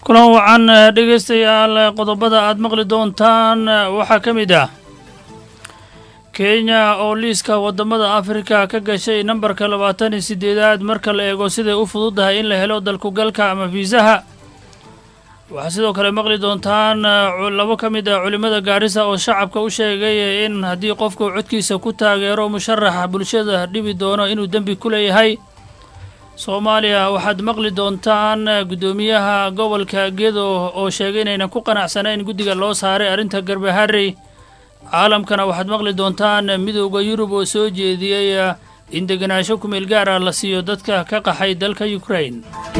kulan wacan dhegaystayaal qodobada aad maqli doontaan waxaa ka mid ah kenya oo liiska waddamada afrika ka gashay nambarka labaatan iyo siddeedaad marka la eego siday u fududahay in la helo dalkugalka ama fiisaha waxaa sidoo kale maqli doontaan labo ka mid ah culimmada gaarisa oo shacabka u sheegay in haddii qofku codkiisa ku taageero musharaxa bulshada dhibi doono inuu dembi ku leeyahay soomaaliya waxaad maqli doontaan guddoomiyaha gobolka gedo oo sheegay inaynan ku qanacsanayn guddiga loo saaray arrinta garbaharey caalamkana waxaad maqli doontaan midowda yurub oo soo jeediyey in degenaansho kumeel gaar ah la siiyo dadka ka qaxay dalka ukrain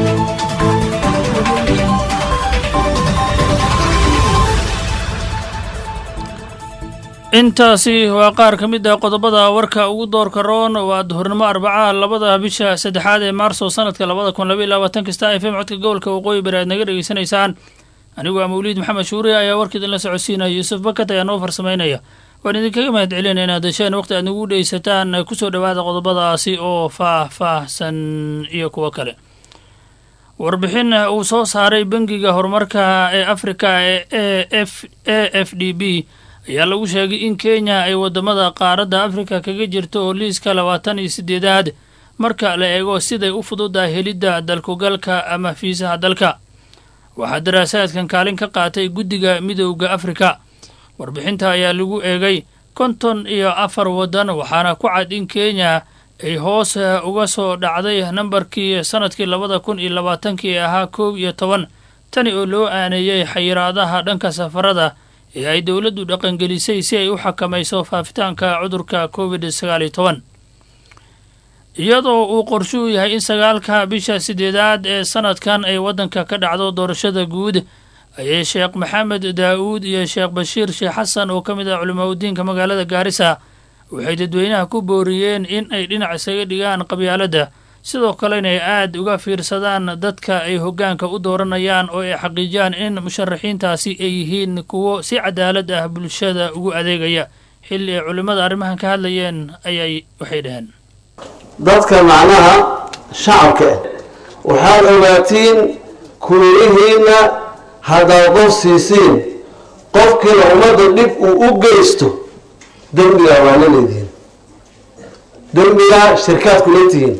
intaasi waa qaar ka mid ah qodobada warka ugu doorka roon waa duhurnimo arbacaha labada bisha saddexaad ee maarso sanadka labada kun labaiy labaatan kasta f m codka gobolka waqooyi bari aad naga dhegaysanaysaan anigu waa mawliid maxamed shuure ayaa warka idinla socodsiinaya yuusuf bakat ayaa noo farsamaynaya waan idinkaga mahad celinaya inaad hesheen waqti aad nagu dhegeysataan kusoo dhowaada qodobadaasi oo faah-faahsan iyo kuwo kale warbixin uu soo saaray bangiga horumarka ee afrika ee f a f d b ayaa lagu sheegay in kenya ay waddamada qaaradda afrika kaga jirto oo liiska labaatan iyo siddeedaad marka la eego siday u fududahay helidda dalkugalka ama fiisaha dalka waxaa daraasaadkan kaalin ka qaatay guddiga midowda afrika warbixinta ayaa lagu eegay konton iyo afar waddan waxaana ku cad in kenya ay hoos uga soo dhacday nambarkii sannadkii labada kun iyo labaatankii ahaa koob iyo toban tani oo loo aaneeyey xayiraadaha dhanka safarada ee ay dowladdu dhaqangelisay si ay u xakamayso faafitaanka cudurka covid sagaal iyo toban iyadoo uu qorshuu yahay in sagaalka bisha siddeedaad ee sanadkan ay waddanka ka dhacdo doorashada guud ayay sheekh maxamed daa'uud iyo sheekh bashiir sheekh xasan oo ka mid ah culimaudiinka magaalada gaarisa waxay dadweynaha ku booriyeen in ay dhinac isaga dhigaan qabyaaladda sidoo kalena ay aad uga fiirsadaan dadka ay hoggaanka u dooranayaan oo ay xaqiijiyaan in musharaxiintaasi ay yihiin kuwo si cadaalad ah bulshada ugu adeegaya xilli ay culimmada arrimahan ka hadlayeen ayay waxay dhaheen dadka macnaha shacabka ah waxaad ogaatiin kuliyihiinna haddaad qof siisiin qofkiina ummadda dhib uu u geysto dembigaa waa la leedihiin dembigaa shirkaad kula tihiin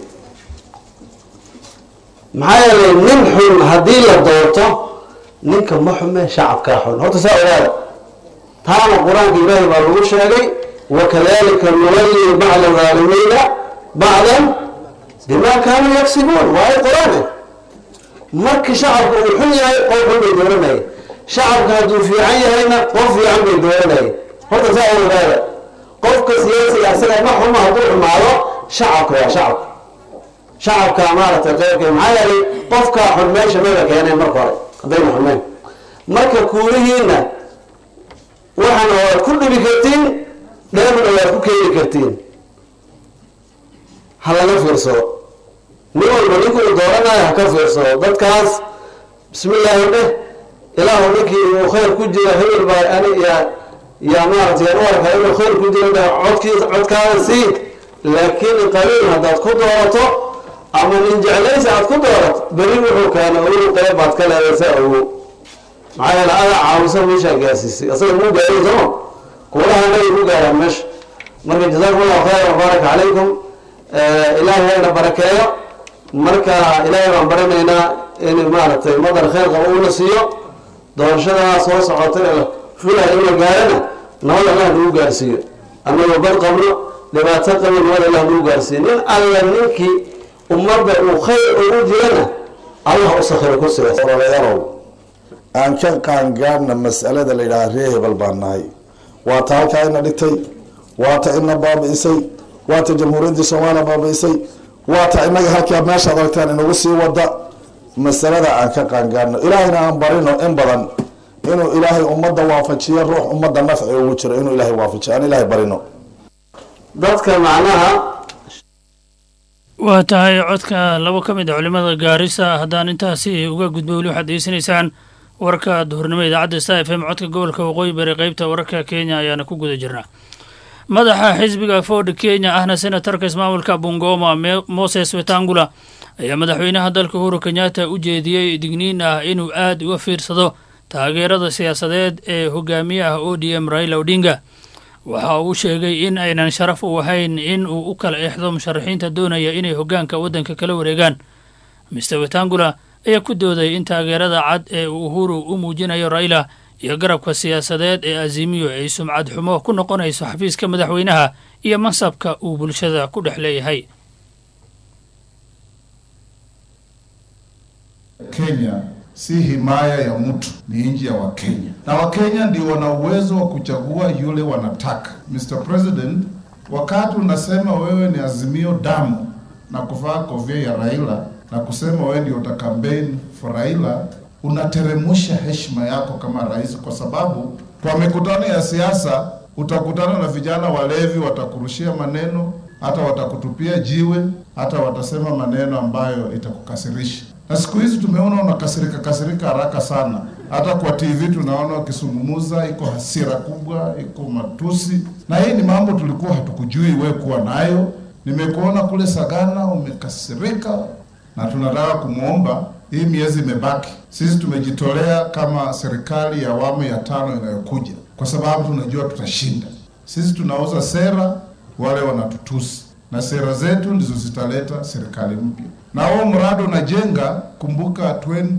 maxaa yeelay nin xun haddii la doorto ninka ma xume shacabkaa xun horta saa ogaada taana qur-aanka ilaahay baa lagu sheegay wakadalika nuwalli bacda dhaalimiina bacdan bimaa kaanuu yagsibuun waa ay qor-aan ah markii shacabka uu xun yahay qof xun bay dooranaya shacabka hadduu fiican yahayna qof fiican bay dooranaya horta saa ogaada qofka siyaasiga asaga ma xumo hadduu xumaado shacabka waa shacabka shacabka maaragtay qeybka maxaa yeelay qofkaa xun meesha maba keeneen marka hore haddayna xumeen marka kuulihiina waxaana waad ku dhibi kartiin dheemna waad ku keeni kartiin ha laga fiirsado nin walba ninkuu dooranayo ha ka fiirsado dadkaas bismillaahi dheh ilaahu ninkii uu khayr ku jira hebel baa ani yaa yaa maaragtay yaan u arkaa inuu khayr ku jira dheh codkii codkaada sii laakiin qaliil haddaad ku doorato ama nin jeclaysi aad ku doorato beri wuxuu keena ogow qeyb baad ka leedaysaa ogow maxaa yeele adaa caawisa meeshaa gaarsiisay asaga muu gaaray sooma kuulaha nabi ku gaaraan meesha marka jazaakum allahu khayran wabaaraka calaykum ilaahay hayna barakeeyo marka ilaahay baan baranaynaa in maaragtay madar khayr qaba uuna siiyo doorashadaa soo socotay filaya in la gaarana nabad allah nagu gaarsiiyo annagoo bad qabno dhibaato qabno nabad allah nagu gaarsiiyo nin alla ninkii ummadda uu khayr ugu jirana allah u sakhiro kursigaas odayaalow aan ka qaangaadhna mas'alada la yidhaha ree hebel baan nahay waa ta halkaa ina dhigtay waa ta ina baabi'isay waa ta jamhuuriyaddii soomaaliya baabi'isay waa ta inaga halkaa meeshaad aragtaan inagu sii wada masalada aan ka qaangaadhno ilaahayna aan barino in badan inuu ilaahay ummadda waafajiyo ruux ummadda nafci ugu jiro inuu ilaahay waafajiyo aan ilaahay barino dadka macnaha waa tahay codka labo ka mid a culimada gaarisa haddaan intaasi uga gudbo weli waxaad degeysanaysaan warka duhurnimo idaacadda sta f m codka gobolka waqooyi bari qeybta wararka kenya ayaana ku guda jirnaa madaxa xisbiga ford kenya ahna senatarka ismaamulka bungoma moses wetangula ayaa madaxweynaha dalka uhuru kenyatta u jeediyey digniin ah inuu aad uga fiirsado taageerada siyaasadeed ee hogaamiyaha o d m raila odinga waxa uu sheegay in aynan sharaf u ahayn in uu u kala eexdo musharaxiinta doonaya inay hoggaanka waddanka kala wareegaan mister wetangula ayaa ku dooday in taageerada cad ee uu uhuru u muujinayo raila iyo garabka siyaasadeed ee azimiyo ay sumcad xumo ku noqonayso xafiiska madaxweynaha iyo mansabka uu bulshada ku dhex leeyahay Kenya si himaya ya mtu, ni nchi ya Wakenya, na Wakenya ndio wana uwezo wa kuchagua yule wanataka. Mr. President, wakati unasema wewe ni Azimio damu na kuvaa kofia ya Raila na kusema wewe ndio uta campaign for Raila, unateremusha heshima yako kama rais, kwa sababu kwa mikutano ya siasa utakutana na vijana walevi, watakurushia maneno, hata watakutupia jiwe, hata watasema maneno ambayo itakukasirisha na siku hizi tumeona unakasirika kasirika haraka sana. Hata kwa TV tunaona ukisungumuza, iko hasira kubwa, iko matusi, na hii ni mambo tulikuwa hatukujui wewe kuwa nayo. Nimekuona kule Sagana umekasirika, na tunataka kumwomba, hii miezi imebaki, sisi tumejitolea kama serikali ya awamu ya tano inayokuja, kwa sababu tunajua tutashinda. Sisi tunauza sera, wale wanatutusi, na sera zetu ndizo zitaleta serikali mpya na huo mradi unajenga. Kumbuka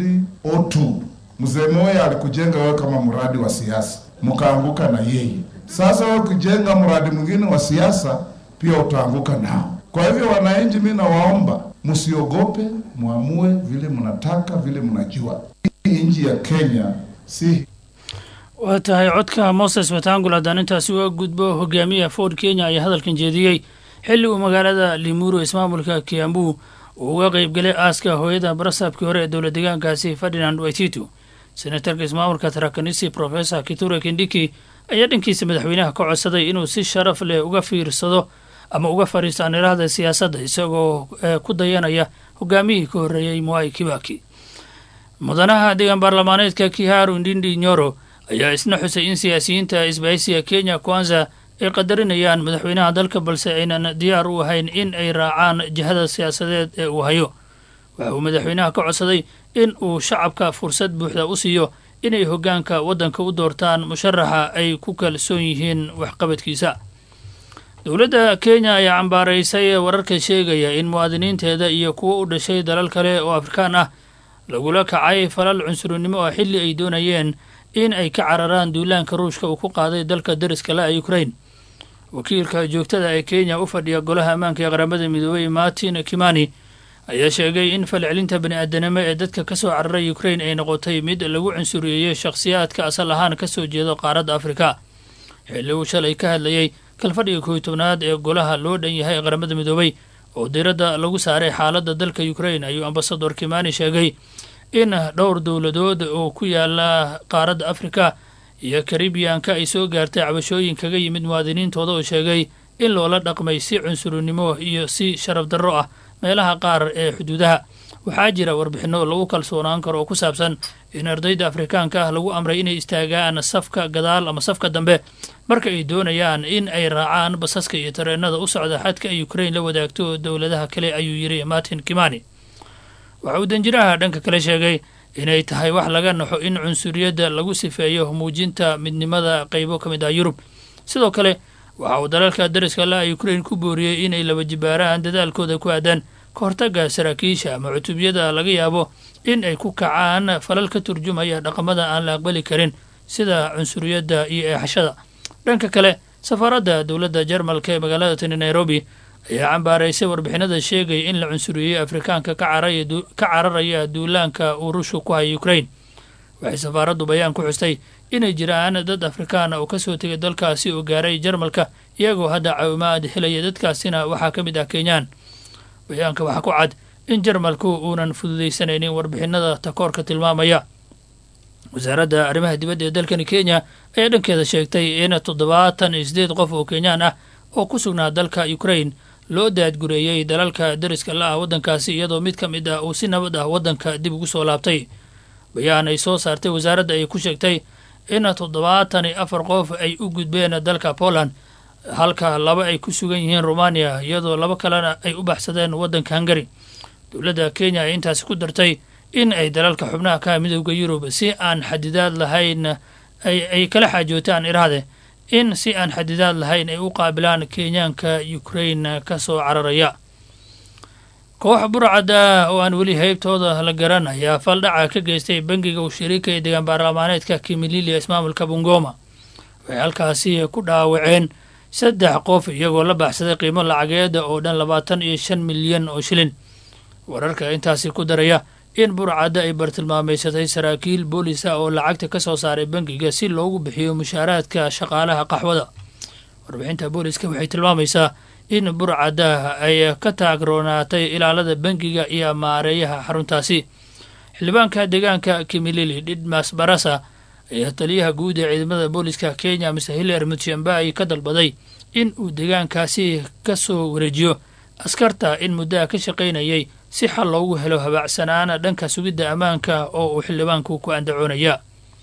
2002 mzee Moya alikujenga wewe kama mradi wa siasa, mkaanguka na yeye. Sasa wewe ukijenga mradi mwingine wa siasa pia utaanguka nao. Kwa hivyo, wananchi, mimi nawaomba msiogope, muamue vile mnataka, vile mnajua. Hii nchi ya Kenya si waa tahay codka moses wetangula haddaan intaasi uga gudbo hogaamiyaha ford kenya ayaa hadalkan jeediyey xilli uu magaalada limuru ismaamulka kiambu uu uga qeybgalay aaska hooyada barasaabkii hore ee dowla deegaankaasi ferdinand waititu senatarka ismaamulka tarakanisi professor kiture kindiki ayaa dhankiisa madaxweynaha ka codsaday inuu si sharaf leh uga fiirsado ama uga fadhiisto anirahda siyaasadda isagoo ku dayanaya hogaamiyihii ka horreeyey mwai kibaki mudanaha deegaan baarlamaaneedka kiharu ndindi nyoro ayaa isna xusay in siyaasiyiinta isbahaysiga kenya kwanza ay qadarinayaan madaxweynaha dalka balse aynan diyaar u ahayn in ay raacaan jihada siyaasadeed ee uu hayo waxa uu madaxweynaha ka codsaday in uu shacabka fursad buuxda u siiyo inay hoggaanka waddanka u doortaan musharaxa ay ku kalsoon yihiin waxqabadkiisa dowladda kenya ayaa cambaaraysay wararka sheegaya in muwaadiniinteeda iyo kuwo u dhashay dalal kale oo afrikaan ah lagula kacay falal cunsurinimo oo xilli ay doonayeen in ay ka cararaan duulaanka ruushka uu ku qaaday dalka dariska la ukrain wakiilka joogtada ee kenya u fadhiya golaha ammaanka ee qaramada midoobey martin kimani ayaa sheegay in falcelinta bani-aadanimo ee dadka ka soo cararay ukrain ay noqotay mid lagu cunsuriyeeyey shakhsiyaadka asal ahaan ka soo jeedo qaaradda afrika xilli uu shalay ka hadlayey kalfadhiga kooiy tobnaad ee golaha loo dhan yahay ee qaramada midoobey oo diiradda lagu saaray xaaladda dalka ukrain ayuu ambasador kimani sheegay in dhowr dowladood oo ku yaala qaaradda afrika iyo karibiyanka ay soo gaartay cabashooyin kaga yimid muwaadiniintooda oo sheegay in loola dhaqmay si cunsurinimo iyo si sharaf darro ah meelaha qaar ee xuduudaha waxaa jira warbixinno lagu kalsoonaan karo oo ku saabsan in ardayda afrikaanka ah lagu amray inay istaagaan safka gadaal ama safka dambe marka ay doonayaan in ay raacaan basaska iyo tareenada u socda xadka ay ukrain la wadaagto dowladaha kale ayuu yidhi martin kimani waxa uu danjiraha dhanka kale sheegay inay tahay wax laga naxo in cunsuriyadda lagu sifeeyo muujinta midnimada qaybo ka mid ah yurub sidoo kale waxa uu dalalka dariska la ukrain ku booriyey inay laba jibaaraan dadaalkooda ku aadaan ka hortagga saraakiisha ama cutubyada laga yaabo in ay ku kacaan falal ka turjumaya dhaqamada aan la aqbali karin sida cunsuriyadda iyo eexashada dhanka kale safaaradda dowladda jarmalka ee magaalada tani nairobi ayaa cambaaraysay warbixinada sheegaya in la cunsuriyey afrikaanka ka cararaya duulaanka uu ruushka ku haya ukrain waxay safaaraddu bayaan ku xustay inay jiraan dad afrikaan oo kasoo tegay dalkaasi oo gaaray jarmalka iyagoo hadda caawimaad helaya dadkaasina waxaa ka mid ah kenyaan bayaanka waxaa ku cad in jarmalku uunan fududaysanaynin warbixinada takoorka tilmaamaya wasaaradda arrimaha dibadda ee dalkani kenya ayaa dhankeeda sheegtay in toddobaatan iyo sideed qof oo kenyaan ah oo ku sugnaa dalka ukrain loo daadgureeyey dalalka dariska la ah waddankaasi iyadoo mid ka mid ah uu si nabad ah waddanka dib ugu soo laabtay bayaan ay soo saartay wasaaradda ay ku sheegtay in toddobaatan iyo afar qof ay u gudbeen dalka poland halka laba ay ku sugan yihiin romaniya iyadoo laba kalena ay u baxsadeen waddanka hungari dowladda kenya ay intaasi ku dartay in ay dalalka xubnaha ka midooda yurub si aan xadidaad lahayn ay kala xaajootaan iraade in si aan xadidaad lahayn ay u qaabilaan kenyaanka ukrain ka soo cararaya koox burcada oo aan weli heybtooda la garan ayaa faldhaca ka geystay bangiga uu shariika ee degaan baarlamaaneedka kimililia ismaamulka bungoma waxay halkaasi ku dhaawaceen saddex qof iyagoo la baxsaday qiimo lacageeda oo dhan labaatan iyo shan milyan oo shilin wararka intaasi ku daraya in burcadda ay bartilmaameysatay saraakiil boolisa oo lacagta ka soo saaray bangiga si loogu bixiyo mushaaraadka shaqaalaha qaxwada warbixinta booliska waxay tilmaamaysaa in burcadda ay ka taagroonaatay ilaalada bangiga iyo maareeyaha xaruntaasi xildhibaanka deegaanka kimilili dhidmas barasa ayaa taliyaha guud ee ciidamada booliska kenya mr hiler mutshambai ka dalbaday in uu deegaankaasi ka soo wareejiyo askarta in muddaha ka shaqaynayay si xal loogu helo habaacsanaana dhanka sugidda ammaanka oo uu xildhibaanku ku andacoonaya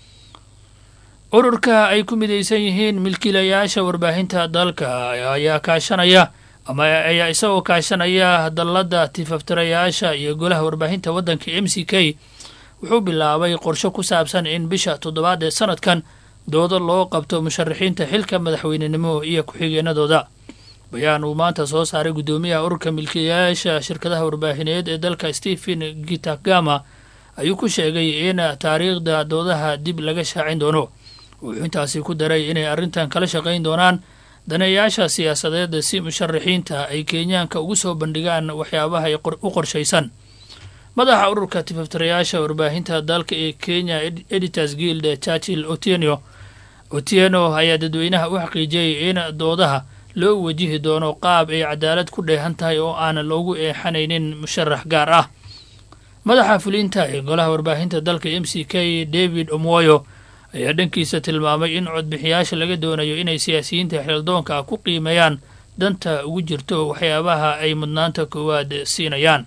ururka ay ku midaysan yihiin milkiilayaasha warbaahinta dalka ayaa kaashanaya ama ayaa isagoo kaashanaya dalladda tifaftirayaasha iyo golaha warbaahinta waddanka m c k wuxuu bilaabay qorsho ku saabsan in bisha toddobaad ee sanadkan doodo loo qabto musharaxiinta xilka madaxweynenimo iyo ku-xigeenadooda bayaan uu maanta soo saaray guddoomiyaha ururka milkiilayaasha shirkadaha warbaahineed ee dalka stephen gitagama ayuu ku sheegay in taariikhda doodaha dib laga shaacin doono wuxuu intaasi ku daray inay arrintan kala shaqayn doonaan daneeyaasha siyaasadeed si musharaxiinta ay kenyaanka ugu soo bandhigaan waxyaabaha u qorshaysan madaxa ururka tifaftirayaasha warbaahinta dalka ee kenya editors guild churchill otieno otieno ayaa dadweynaha u xaqiijiyey in doodaha loo wajihi doono qaab ay cadaalad ku dheehan tahay oo aan loogu eexanaynin musharax gaar ah madaxa fulinta ee golaha warbaahinta dalka m c k david omwoyo ayaa dhankiisa tilmaamay in codbixiyaasha laga doonayo inay siyaasiyiinta xeeldoonka ku qiimeeyaan danta ugu jirto waxyaabaha ay mudnaanta koowaad siinayaan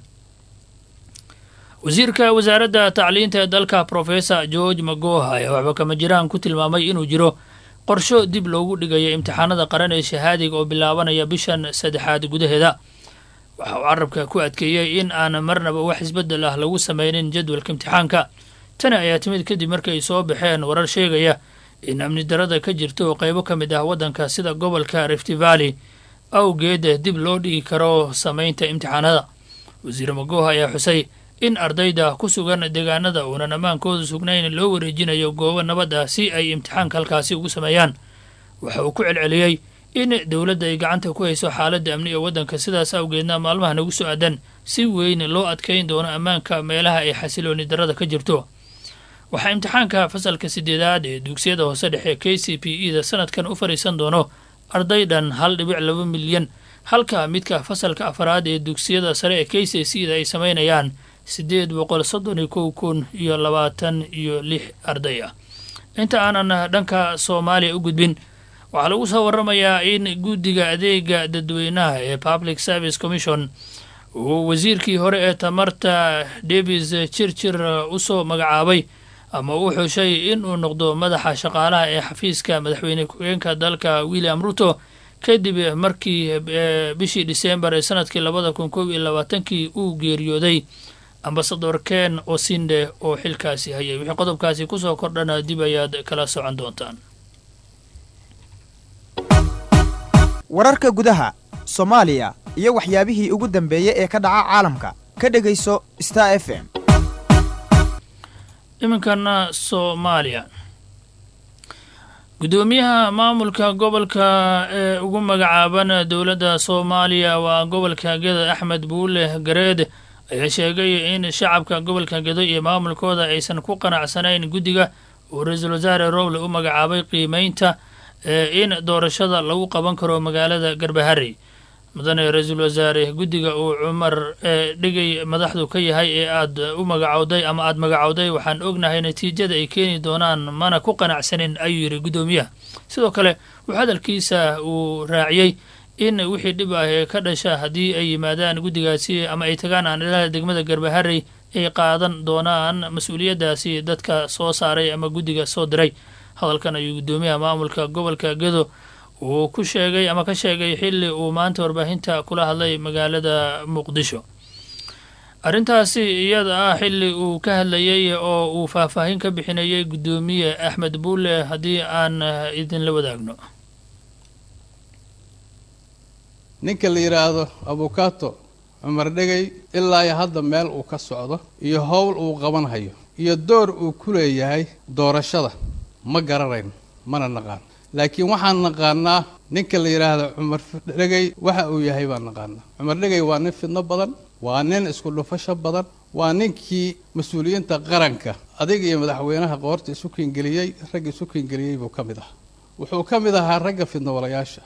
wasiirka wasaaradda tacliinta ee dalka professor george magoha ayaa waxba kama jiraan ku tilmaamay inuu jiro qorsho dib loogu dhigayo imtixaanada qaran ee shahaadiga oo bilaabanaya bishan saddexaad gudaheeda waxa uu carabka ku adkeeyey in aan marnaba wax isbeddel ah lagu sameynin jadwalka imtixaanka tani ayaa timid kadib markay soo baxeen warar sheegaya in amni darada ka jirta oo qaybo ka mid ah waddanka sida gobolka rift valley awgeed dib loo dhigi karo sameynta imtixaanada wasiir magoha ayaa xusay in ardayda ku sugan deegaanada uunan ammaankooda sugnayn loo wareejinayo goobo nabad ah si ay imtixaanka halkaasi ugu sameeyaan waxa uu ku celceliyey in dowladda ay gacanta ku hayso xaaladda amni ee waddanka sidaas awgeedna maalmaha nagu soo aadan si weyn loo adkayn doono ammaanka meelaha ay xasilooni darada ka jirto waxaa imtixaanka fasalka sideedaad ee dugsiyada hoose dhexe k c p e da sanadkan u fadhiisan doono arday dhan hal dhibic laba milyan halka midka fasalka afaraad ee dugsiyada sare ee k c c da ay sameynayaan siddeed boqol soddon iyo kow kun iyo labaatan iyo lix arday ah inta aanan dhanka soomaaliya u gudbin waxaa lagu soo waramayaa in guddiga adeega dadweynaha ee public service commission uu wasiirkii hore ee tamarta davis jirjir usoo magacaabay ama uu xushay inuu noqdo madaxa shaqaalaha ee xafiiska madaxweyne ku-xigeenka dalka william ruto kadib markii bishii disembar ee sanadkii labada kun koob iyo labaatankii uu geeriyooday ambasador ken osinde oo xilkaasi hayay wixii qodobkaasi kusoo kordhana dib ayaad kala socon doontaan wararka gudaha soomaaliya iyo waxyaabihii ugu dambeeyey ee ka dhaca caalamka ka dhegayso star f m iminkana soomaaliya guddoomiyaha maamulka gobolka ee ugu magacaaban dowladda soomaaliya waa gobolka geda axmed buule gareed ayaa sheegay in shacabka gobolka gedo iyo maamulkooda aysan ku qanacsanayn guddiga uu ra-iisul wasaare rowle u magacaabay qiimeynta in doorashada lagu qaban karo magaalada garbahari mudane ra-iisul wasaare guddiga uu cumar dhigay madaxdu ka yahay ee aad u magacowday ama aada magacowday waxaan ognahay natiijada ay keeni doonaan mana ku qanacsanin ayuu yidhi guddoomiyaha sidoo kale wuxuu hadalkiisa uu raaciyey in wixii dhib ah ee ka dhasha haddii ay yimaadaan guddigaasi ama ay tagaan aanilada degmada garbaharey ay qaadan doonaan mas-uuliyaddaasi dadka soo saaray ama guddiga soo diray hadalkan ayuu guddoomiyaha maamulka gobolka gedo uu ku sheegay ama ka sheegay xilli uu maanta warbaahinta kula hadlay magaalada muqdisho arrintaasi iyada ah xilli uu ka hadlayay oo uu faahfaahin ka bixinayay guddoomiye axmed buule haddii aan idinla wadaagno ninka la yidhaahdo abukato cumar dhegay ilaa iyo hadda meel uu ka socdo iyo howl uu qaban hayo iyo door uu ku leeyahay doorashada ma garanayn mana naqaan laakiin waxaan naqaanaa ninka la yidhaahdo cumar dhegay waxa uu yahay baan naqaanaa cumar dhegay waa nin fidno badan waa nin isku dhufasho badan waa ninkii mas-uuliyiinta qaranka adiga iyo madaxweynaha qoorta isu kiingeliyey ragga isu kiingeliyey buu ka mid ahaa wuxuu ka mid ahaa ragga fidnowalayaasha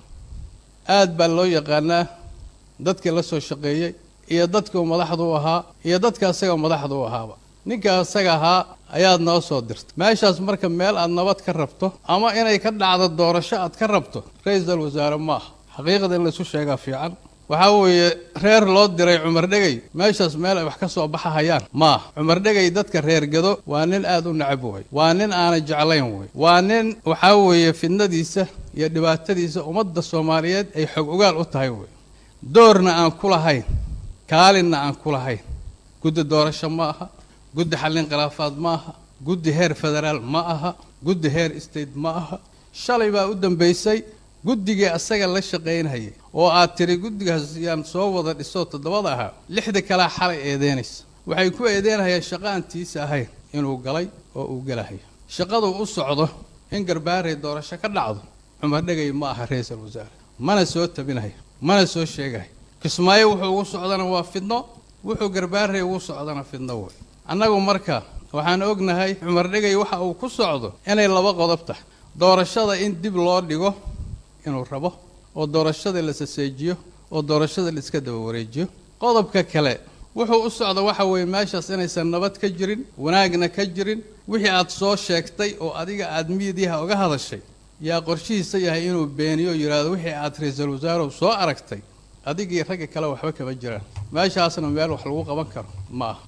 aad baa loo yaqaanaa dadkii la soo shaqeeyey iyo dadkuu madaxdu u ahaa iyo dadka asaga madaxdu u ahaaba ninka asaga ahaa ayaad noo soo dirtay meeshaas marka meel aad nabad ka rabto ama inay ka dhacdo doorasho aad ka rabto ra-iisul wasaare ma aha xaqiiqada in laysu sheegaa fiican waxaa weeye reer loo diray cumar dhegay meeshaas meel ay wax ka soo baxahayaan maaha cumar dhegay dadka reer gado waa nin aada u nacab way waa nin aanay jeclayn wey waa nin waxaa weeye fidnadiisa iyo dhibaatadiisa ummadda soomaaliyeed ay xog ogaal u tahay wey doorna aan ku lahayn kaalinna aan ku lahayn guddi doorasho ma aha guddi xallin khilaafaad ma aha guddi heer federaal ma aha guddi heer state ma aha shalay baa u dambaysay guddigii asaga la shaqaynhayay oo aad tiri guddigaas yaan soo wada dhisoo toddobada ahaa lixda kalea xalay eedeynaysa waxay ku eedeynhayaan shaqo aan tiisa ahayn inuu galay oo uu gelahayo shaqaduu u socdo in garbaaray doorasho ka dhacdo cumar dhegay ma aha ra-iisul wasaare mana soo tabinayo mana soo sheegayo kismaayo wuxuu ugu socdana waa fidno wuxuu garbaaray ugu socdana fidno wey annagu marka waxaan ognahay cumar dhegay waxa uu ku socdo inay laba qodob tahay doorashada in dib loo dhigo inuu rabo oo doorashada la saseejiyo oo doorashada la iska daba wareejiyo qodobka kale wuxuu u socda waxa weeye meeshaas inaysan nabad ka jirin wanaagna ka jirin wixii aad soo sheegtay oo adiga aad miidiyaha uga hadashay yaa qorshihiisa yahay inuu beeniyo yidhaahdo wixii aad ra-iisul wasaarow soo aragtay adigii ragga kale waxba kama jiraan meeshaasna meel wax lagu qaban karo ma aha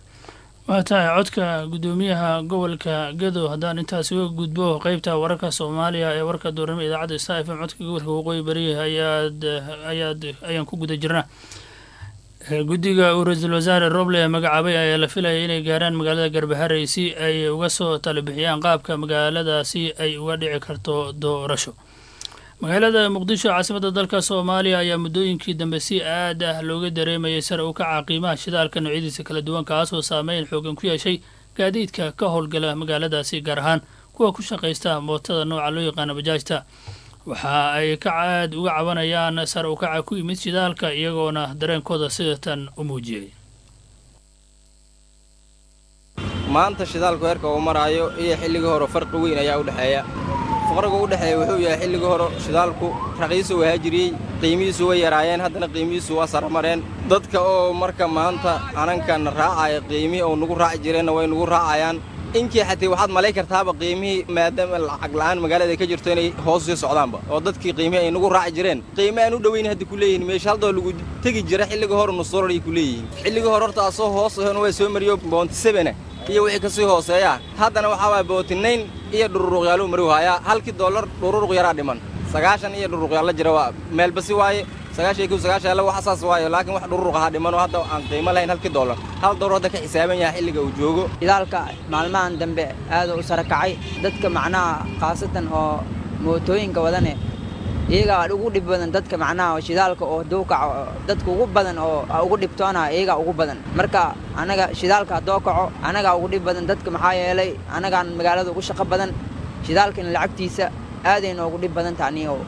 waa tahay codka guddoomiyaha gobolka gado haddaan intaasi uga gudbo qeybta wararka soomaaliya ee warka doornimo idaacadda star f m codka gobolka waqooyi bari ayaad ayaad ayaan ku guda jirnaa guddiga uu ra-iisul wasaare roble magacaabay ayaa la filayay inay gaaraan magaalada garbaharey si ay uga soo talabixiyaan qaabka magaaladaasi ay uga dhici karto doorasho magaalada muqdisho caasimadda dalka soomaaliya ayaa muddooyinkii dambe si aad ah looga dareemayay sare u kaca qiimaha shidaalka noocyadiisa kala duwan kaasoo saameyn xoogan ku yeeshay gaadiidka ka howlgala magaaladaasi gaar ahaan kuwa ku shaqaysta mootada nooca loo yaqaano bajaajta waxa ay ka aad uga cabanayaan sare u kaca ku yimid shidaalka iyagoona dareenkooda sidatan u muujiyey maanta shidaalku heerka uu maraayo iyo xilligii hore farqi weyn ayaa u dhexeeya faqriga u dhexeeya wuxuu yahay xilligii hore shidaalku raqiisu wahaa jiriyey qiimihiisu way yaraayeen haddana qiimihiisu waa saramareen dadka oo marka maanta anankan raacaya qiimihii oo nugu raaci jireenna way nugu raacayaan inkii xatii waxaad malay kartaaba qiimihii maadaama lacag la'aan magaalada ay ka jirto inay hoos sii socdaanba oo dadkii qiimihii ay nugu raaci jireen qiime aan u dhoweyn hadda ku leeyihin meesha haldoo lagu tegi jira xilligii hore nusdolar ay ku leeyihiin xilligii hore horta asoo hoos ahon waa soo mariyo boonti sebena iyo wixii ka sii hooseeya haddana waxaa waaya bootinayn iyo dhururuqyaaluu mari waayaa halkii dollar dhururuq yaraa dhiman sagaashan iyo dhururuqyaalla jira waa meelbasi waaye sagaashan kow sagaashan alla wax asaas waayo laakiin wax dhururuq ahaa dhimanoo hadda aan qiimo lahayn halkii dollar hal dollar hadda ka xisaaban yahay xilliga uu joogo shidaalka maalmahan dambe aad u sara kacay dadka macnaha khaasatan oo mootooyinka wadane iyagaa ugu dhib badan dadka macnaha shidaalka oo hadduu kaco dadka ugu badan oo ugu dhibtoonaa iyagaa ugu badan marka annaga shidaalka haddoo kaco annagaa ugu dhib badan dadka maxaa yeelay annagaan magaalada ugu shaqo badan shidaalkana lacagtiisa aaday noogu dhib badan taha anigo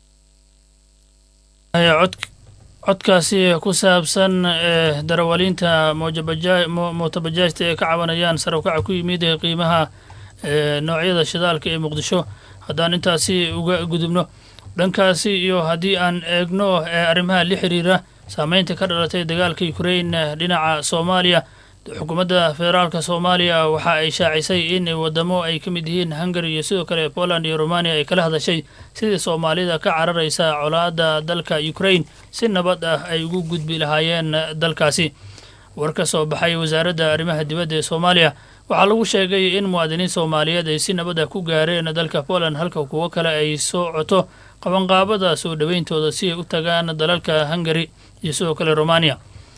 cod codkaasi ku saabsan ee darawaliinta mootobajaajta ee ka cabanayaan sare u kaca ku yimid ee qiimaha noocyada shidaalka ee muqdisho haddaan intaasi uga gudubno dhankaasi iyo haddii aan eegno ee arrimaha la xiriira saameynta ka dhalatay dagaalka ukrain dhinaca soomaaliya xukuumadda federaalka soomaaliya waxa ay shaacisay in wadamo ay ka mid yihiin hungary iyo sidoo kale poland iyo romania ay kala hadashay sidii soomaalida ka cararaysa colaadda dalka ukrain si nabad ah ay ugu gudbi lahaayeen dalkaasi war ka soo baxay wasaaradda arrimaha dibadda ee soomaaliya waxaa lagu sheegay in muwaadiniin soomaaliyeed ay si nabad ah ku gaareen dalka poland halka kuwo kale ay soo coto qabanqaabada soo dhoweyntooda si ay u tagaan dalalka hungary iyo sidoo kale romania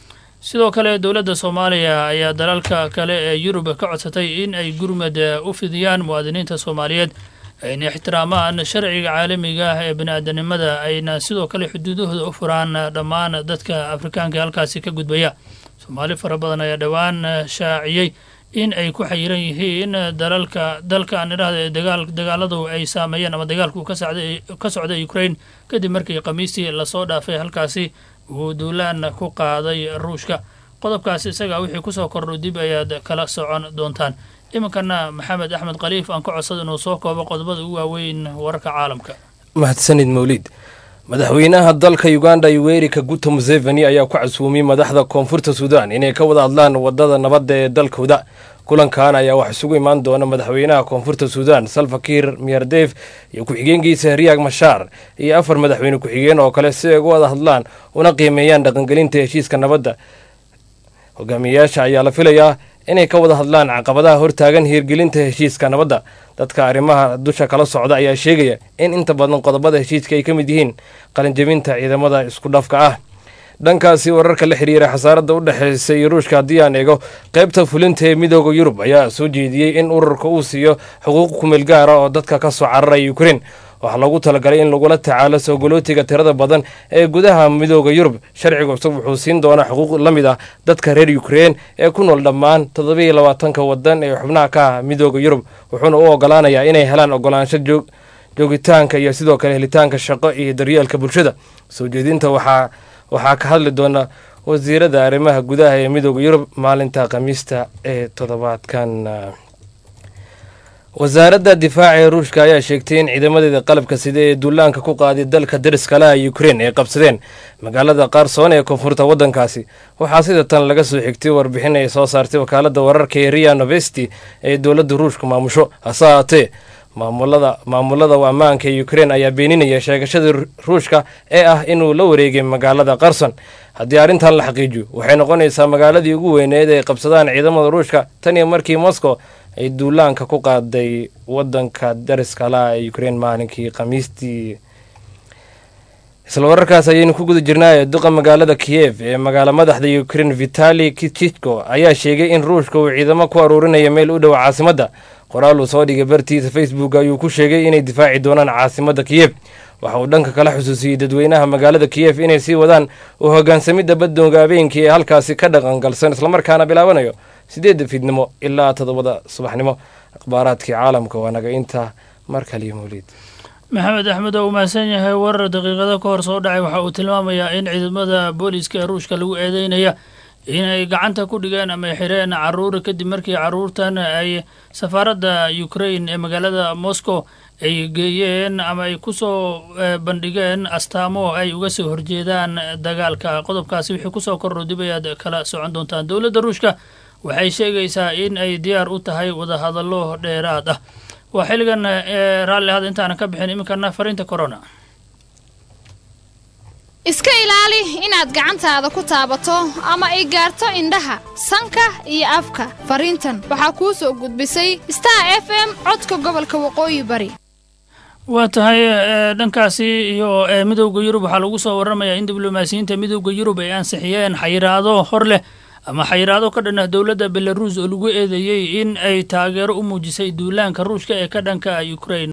sidoo kale dowladda soomaaliya ayaa dalalka kale ee yurub ka codsatay in ay gurmad u fidiyaan muwaadiniinta soomaaliyeed ayna ixtiraamaan sharciga caalamiga ah ee bani-aadanimada ayna sidoo kale xuduudahooda u furaan dhammaan dadka afrikaanka halkaasi ka gudbaya soomaali fara badan ayaa dhowaan shaaciyey in ay ku xayiran yihiin dalalka dalkan idhahda ee dagaal dagaaladu ay saameeyeen ama dagaalku ka socday ka socda ukraine kadib markii khamiistii lasoo dhaafay halkaasi uu duulaan ku qaaday ruushka qodobkaasi isaga wixii kusoo kordho dib ayaad kala socon doontaan iminkana maxamed axmed khaliif aan ka codsada inuu soo koobo qodobada ugu waaweyn wararka caalamka mahadsanid mawliid madaxweynaha dalka uganda yoweri kaguta museveni ayaa ku casuumiyey madaxda koonfurta suudaan inay ka wada hadlaan wadada nabadda ee dalkooda kulankan ayaa wax isugu imaan doona madaxweynaha koonfurta suudaan salfakiir miyardef iyo ku-xigeenkiisa riyaag mashaar iyo afar madaxweyne ku-xigeen oo kale si ay uga wada hadlaan una qiimeeyaan dhaqangelinta heshiiska nabadda hogaamiyeyaasha ayaa la filayaa inay ka wada hadlaan caqabadaha hortaagan hiirgelinta heshiiska nabadda dadka arrimaha dusha kala socda ayaa sheegaya in inta badan qodobada heshiiska ay ka mid yihiin qalinjabinta ciidamada isku dhafka ah dhankaasi wararka la xiriira xasaaradda u dhexaysay ruushka haddii aan eego qaybta fulinta ee midooda yurub ayaa soo jeediyey in ururka uu siiyo xuquuq kumeel gaara oo dadka ka soo cararaya ukrein waxaa loogu talagalay in lagula tacaalo soogolootiga tirada badan ee gudaha midooda yurub sharciga cusub wuxuu siin doonaa xuquuq la mid ah dadka reer ukrein ee ku nool dhammaan toddobiiyo labaatanka wadan ee xubnaha ka ah midooda yurub wuxuuna u ogolaanayaa inay helaan ogolaansho joog joogitaanka iyo sidoo kale helitaanka shaqo iyo daryeelka bulshada soo jeedinta waxaa waxaa ka hadli doona wasiirada arrimaha gudaha ee midooda yurub maalinta khamiista ee toddobaadkan wasaaradda difaaca ee ruushka ayaa sheegtay in ciidamadeeda qalabka sida ee duulaanka ku qaaday dalka dariskalaha ukrein ay qabsadeen magaalada qaarsoon ee koonfurta waddankaasi waxaa sida tan laga soo xigtay warbixin ay soo saartay wakaalada wararka ee ria novesti ee dowladda ruushka maamusho hase ahaatee maamulada maamulada ammaanka ee ukrein ayaa beeninaya sheegashadii ruushka ee ah inuu la wareegay magaalada qarson haddii arrintan la xaqiijiyo waxay noqonaysaa magaaladii ugu weyneed ay qabsadaan ciidamada ruushka tan iyo markii moscow ay duulaanka ku qaaday wadanka dariskalaha ee ukrein maalinkii khamiistii isla wararkaas ayaynu ku guda jirnaaye duqa magaalada kiyev ee magaalo madaxda ukrein vitali kichiko ayaa sheegay in ruushka uu ciidamo ku aruurinaya meel u dhow caasimadda qoraal uu soo dhigay bartiisa facebook ayuu ku sheegay inay difaaci doonaan caasimadda kiyev waxa uu dhanka kala xusuusiyey dadweynaha magaalada kiyev inay sii wadaan u hogaansamidda baddoonga habeenkii ee halkaasi ka dhaqangalsan islamarkaana bilaabanayo sideedda fiidnimo ilaa toddobada subaxnimo akhbaaraadkii caalamka waa naga intaa mar kaliyo mawliid maxamed axmed oo uu mahadsan yahay warar daqiiqado ka hor soo dhacay waxa uu tilmaamayaa in ciidamada booliiska ee ruushka lagu eedeynaya inay gacanta ku dhigeen ama ay xireen caruur kadib markii caruurtan ay safaaradda ukrain ee magaalada moscow ay geeyeen ama ay kusoo bandhigeen astaamo ay uga soo horjeedaan dagaalka qodobkaasi wixii kusoo kordho dib ayaad kala socon doontaan dowladda ruushka waxay sheegaysaa in ay diyaar u tahay wadahadallo dheeraad ah waa xilligan raalli ahada intaanan ka bixin iminkana fariinta corona iska ilaali inaad gacantaada ku taabato ama ay gaarto indhaha sanka iyo afka fariintan waxaa kuu soo gudbisay star f m codka gobolka waqooyi bari waa tahay dhankaasi iyo midowda yurub waxaa lagu soo waramayaa in diblomaasiyiinta midowda yurub ay ansixiyeen xayiraado hor leh ama xayiraado ka dhan ah dowladda belaruus oo lagu eedeeyey in ay taageero u muujisay duulaanka ruushka ee ka dhanka ukrain